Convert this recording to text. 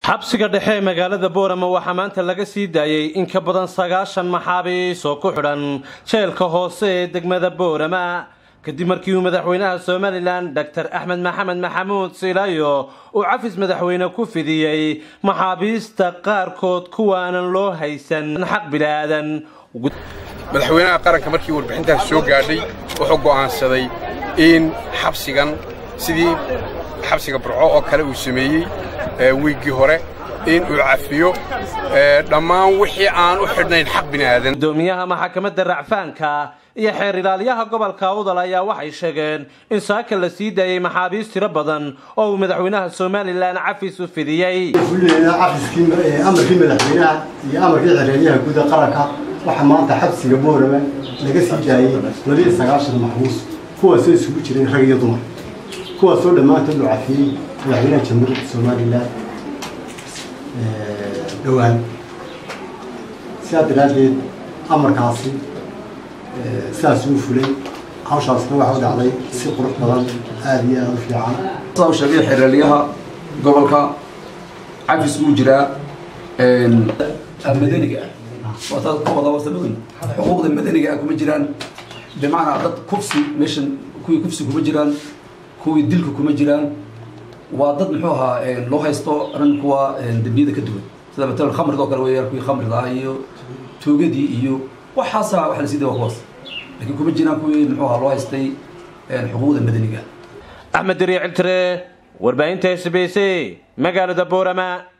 xabsiga dhexe ee magaalada boorama waxaa maanta laga sii daayey in ka badan sagaashan maxaabiis oo ku xidhan jeelka hoose ee degmada boorama kadib markii uu madaxweynaha somalilan doctor axmed maxamed maxamuud silaayo uu cafis madaxweyne ku fidiyey maxaabiista qaarkood kuwaanan loo haysan xaq bilaadan madaxweynaha qaranka markii warbixintaas soo gaadhay wuxuu go'aansaday in xabsigan sidii xabsiga burco oo kale uu sameeyey wiiggii hore in uu cafiyo dhammaan wixii aan u xidhnayn xaq bini'aadan gudoomiyaha maxakamadda racfaanka iyo xeer ilaaliyaha gobolka awdal ayaa waxay sheegeen in saaka la sii daayey maxaabiis tiro badan oo uu madaxweynaha somalilan cafis u fidiyey cafiskii amarkii madaxweynaha iyo amarkii xereeryaha guud ee qaranka waxaa maanta xabsiga boorama laga sii daayey labiiyo sagaashan maxbuus kuwaasoo isugu jireen rag iyo dumar kuwaasoo dhammaantood loo cafiyey madaxweynaha jamhuuriyadda somalilan dhowaan sidaa daraaddeed amarkaasi sidaas uu fulay hawshaasna waxa u dhacday si qurux badan aada iyo aada u fiican saa u sheegay xeeraalyaha gobolka cafis uu jiraa madaniga ah waataad ka wada wasabadan xuquuqda madaniga ah kuma jiraan bimacnaa dad kufsi meeshan kuwii kufsi kuma jiraan kuwii dilka kuma jiraan waa dad muxuu ahaa loo haysto arrin kuwa dembiyada ka duwan sida matalan khamriga oo kale weeyaan kuwii khamriga ah iyo toogadii iyo waxaasaa waxa la sii daya kuwaas laakiin kuma jiraan kuwii muxuu ahaa loo haystay xuquuqda madaniga axmed dariiciltire warbaahinta s b c magaalada boorama